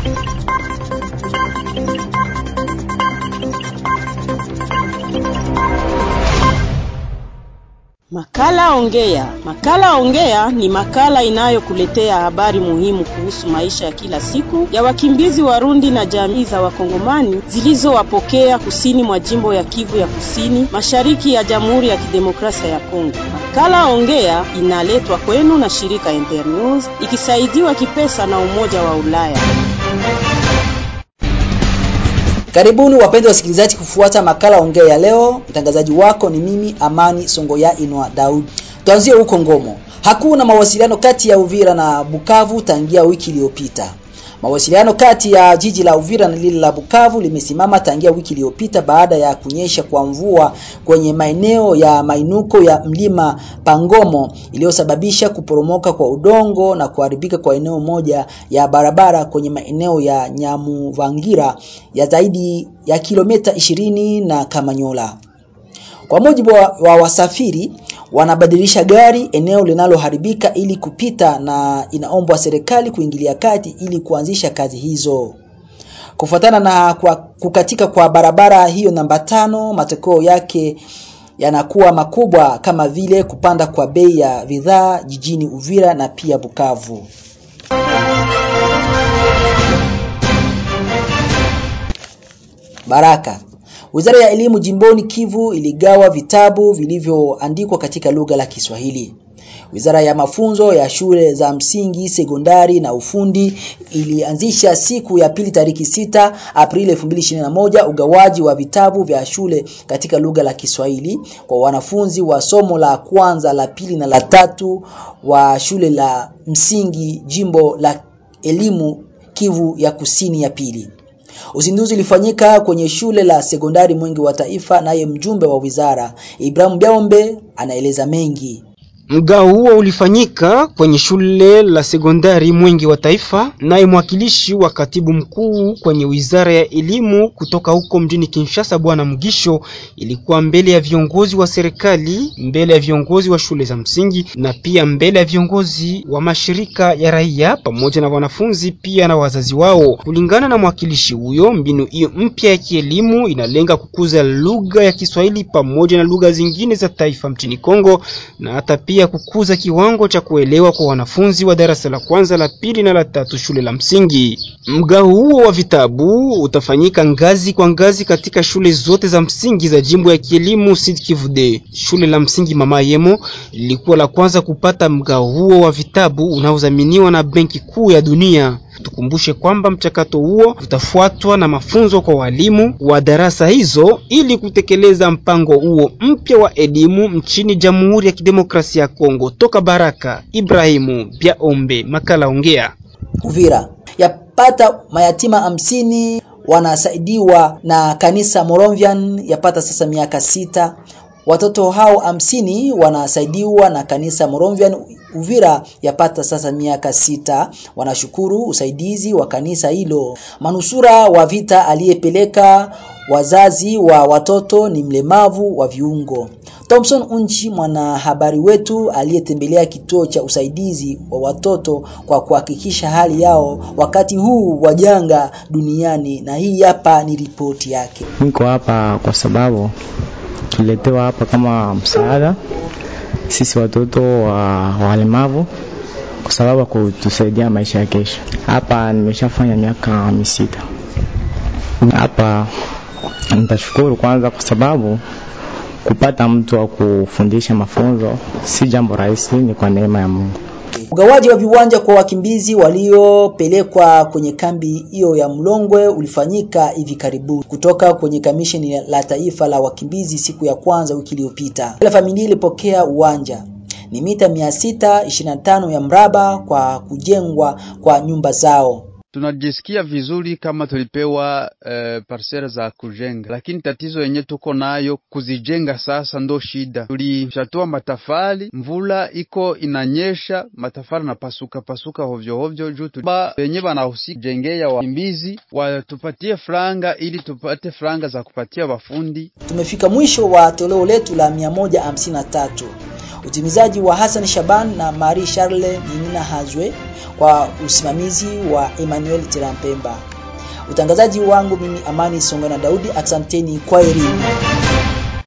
Makala Ongea. Makala Ongea ni makala inayokuletea habari muhimu kuhusu maisha ya kila siku ya wakimbizi Warundi na jamii za Wakongomani zilizowapokea kusini mwa jimbo ya Kivu ya Kusini, mashariki ya Jamhuri ya Kidemokrasia ya Kongo. Makala Ongea inaletwa kwenu na shirika Internews ikisaidiwa kipesa na Umoja wa Ulaya. Karibuni wapenzi wasikilizaji kufuata makala ongea ya leo. Mtangazaji wako ni mimi Amani Songoya Inwa Daud. Tuanzie huko Ngomo. Hakuna mawasiliano kati ya Uvira na Bukavu tangia wiki iliyopita. Mawasiliano kati ya jiji la Uvira na lile la Bukavu limesimama tangia wiki iliyopita baada ya kunyesha kwa mvua kwenye maeneo ya mainuko ya mlima Pangomo iliyosababisha kuporomoka kwa udongo na kuharibika kwa eneo moja ya barabara kwenye maeneo ya Nyamuvangira ya zaidi ya kilomita ishirini na Kamanyola. Kwa mujibu wa, wa wasafiri wanabadilisha gari eneo linaloharibika ili kupita na inaombwa serikali kuingilia kati ili kuanzisha kazi hizo. Kufuatana na kwa kukatika kwa barabara hiyo namba tano, matokeo yake yanakuwa makubwa kama vile kupanda kwa bei ya bidhaa jijini Uvira na pia Bukavu. Baraka Wizara ya Elimu jimboni Kivu iligawa vitabu vilivyoandikwa katika lugha la Kiswahili. Wizara ya mafunzo ya shule za msingi, sekondari na ufundi ilianzisha siku ya pili tariki sita Aprili 2021 ugawaji wa vitabu vya shule katika lugha la Kiswahili kwa wanafunzi wa somo la kwanza, la pili na la tatu wa shule la msingi jimbo la elimu Kivu ya Kusini ya pili. Uzinduzi ulifanyika kwenye shule la sekondari Mwingi wa Taifa, naye mjumbe wa wizara Ibrahim Biaombe anaeleza mengi. Mgao huo ulifanyika kwenye shule la sekondari Mwingi wa Taifa, naye mwakilishi wa katibu mkuu kwenye wizara ya elimu kutoka huko mjini Kinshasa, Bwana Mugisho, ilikuwa mbele ya viongozi wa serikali, mbele ya viongozi wa shule za msingi na pia mbele ya viongozi wa mashirika ya raia pamoja na wanafunzi pia na wazazi wao. Kulingana na mwakilishi huyo, mbinu hiyo mpya ya kielimu inalenga kukuza lugha ya Kiswahili pamoja na lugha zingine za taifa mchini Kongo na hata pia ya kukuza kiwango cha kuelewa kwa wanafunzi wa darasa la kwanza, la pili na la tatu shule la msingi. Mgao huo wa vitabu utafanyika ngazi kwa ngazi katika shule zote za msingi za jimbo ya kielimu Sud Kivu D. Shule la msingi Mama Yemo lilikuwa la kwanza kupata mgao huo wa vitabu unaodhaminiwa na Benki Kuu ya Dunia. Tukumbushe kwamba mchakato huo utafuatwa na mafunzo kwa walimu wa darasa hizo ili kutekeleza mpango huo mpya wa elimu nchini Jamhuri ya Kidemokrasia ya Kongo. Toka Baraka, Ibrahimu Biaombe, makala ongea. Uvira yapata mayatima hamsini wanasaidiwa na kanisa Moravian yapata sasa miaka sita. Watoto hao hamsini wanasaidiwa na kanisa Moravian Uvira yapata sasa miaka sita. Wanashukuru usaidizi wa kanisa hilo. Manusura wa vita aliyepeleka wazazi wa watoto ni mlemavu wa viungo. Thompson Unchi, mwanahabari wetu aliyetembelea kituo cha usaidizi wa watoto kwa kuhakikisha hali yao wakati huu wa janga duniani, na hii hapa ni ripoti yake. Niko hapa kwa sababu tuletewa hapa kama msaada sisi watoto wa walemavu kwa sababu ya kutusaidia maisha ya kesho. Hapa nimeshafanya miaka misita hapa. Nitashukuru kwanza kwa sababu kupata mtu wa kufundisha mafunzo si jambo rahisi, ni kwa neema ya Mungu. Ugawaji wa viwanja kwa wakimbizi waliopelekwa kwenye kambi hiyo ya Mlongwe ulifanyika hivi karibuni kutoka kwenye kamisheni la taifa la wakimbizi siku ya kwanza wiki iliyopita. Kila familia ilipokea uwanja ni mita 625 ya mraba kwa kujengwa kwa nyumba zao. Tunajisikia vizuri kama tulipewa uh, parcela za kujenga, lakini tatizo yenye tuko nayo kuzijenga sasa ndo shida. Tulishatua matafali, mvula iko inanyesha, matafali na pasuka pasuka hovyo hovyo juu ba wenye wanahusika jengea wakimbizi watupatie franga ili tupate franga za kupatia wafundi. Tumefika mwisho wa toleo letu la 153. Utimizaji wa Hassan Shaban na Marie Charle Ninina Hazwe kwa usimamizi wa Emmanuel Tirampemba. Utangazaji wangu mimi Amani Songa na Daudi, asanteni kwa elimu.